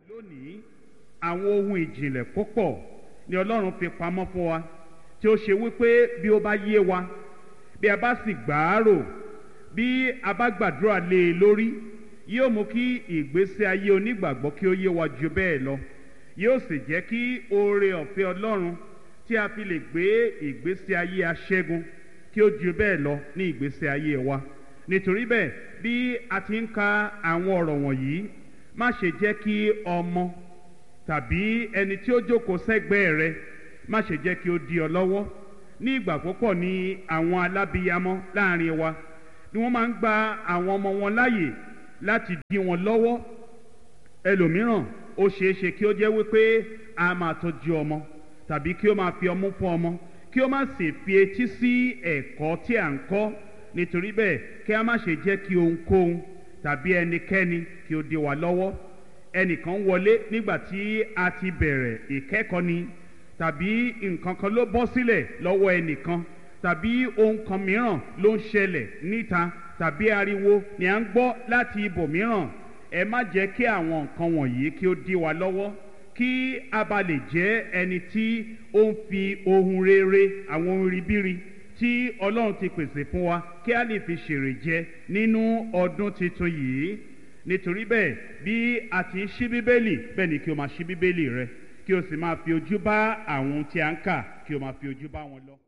lónìí àwọn ohun ìjìnlẹ̀ púpọ̀ ni ọlọ́run fi pamọ́ fún wa tí ó ṣe wípé bí ó bá yé wa bí a bá sì gbàárò bí a bá gbàdúrà lé e lórí yóò mú kí ìgbésí ayé onígbàgbọ́ kí ó yé wa ju bẹ́ẹ̀ lọ yóò sì jẹ́ kí oore ọ̀fẹ́ ọlọ́run tí a fi lè gbé ìgbésí ayé aṣẹ́gun kí ó ju bẹ́ẹ̀ lọ ní ìgbésí ayé wa nítorí bẹ́ẹ̀ bí a ti ń ka àwọn ọ̀rọ̀ wọ̀nyí má ṣe jẹ́ kí ọmọ tàbí ẹni tí ó jókòó sẹ́gbẹ́ẹ́ rẹ má ṣe jẹ́ kí ó di ọ lọ́wọ́ ní ìgbà púpọ̀ ní àwọn alábiyamọ láàrin wa ni wọ́n máa ń gba àwọn ọmọ wọn láàyè láti dí wọn lọ́wọ́ ẹlòmíràn ó ṣeé ṣe kí ó jẹ́ wípé a máa tọ́jú ọmọ tàbí kí ó máa fi ọmú fún ọmọ kí ó má sì fi etí sí ẹ̀kọ́ tí à ń kọ́ nítorí bẹ́ẹ̀ kí a má ṣe jẹ́ kí ohunkóhun tàbí ẹnikẹ́ni kí ó di wa lọ́wọ́ ẹnìkan wọlé nígbà tí a ti bẹ̀rẹ̀ ìkẹ́kọ̀ọ́ ni tàbí nǹkan kan ló bọ́ sílẹ̀ lọ́wọ́ ẹnìkan tàbí ohun kan mìíràn ló ń ṣẹlẹ̀ níta tàbí ariwo ni à ń gbọ́ láti ibòmíràn ẹ má jẹ́ kí àwọn nǹkan wọ̀nyí kí ó dí wa lọ́wọ́ kí a bá lè jẹ́ ẹni tí ó ń fi ohun rere àwọn ohun ribiri tí ọlọ́run ti pèsè fún wa kí a lè fi ṣèrè jẹ nínú ọdún tuntun yìí nítorí bẹ́ẹ̀ bí a ti ń ṣí bíbélì bẹ́ẹ̀ ni kí o máa ṣí bíbélì rẹ kí o sì máa fi ojú bá àwọn tí a ń kà kí o máa fi ojú bá wọn lọ.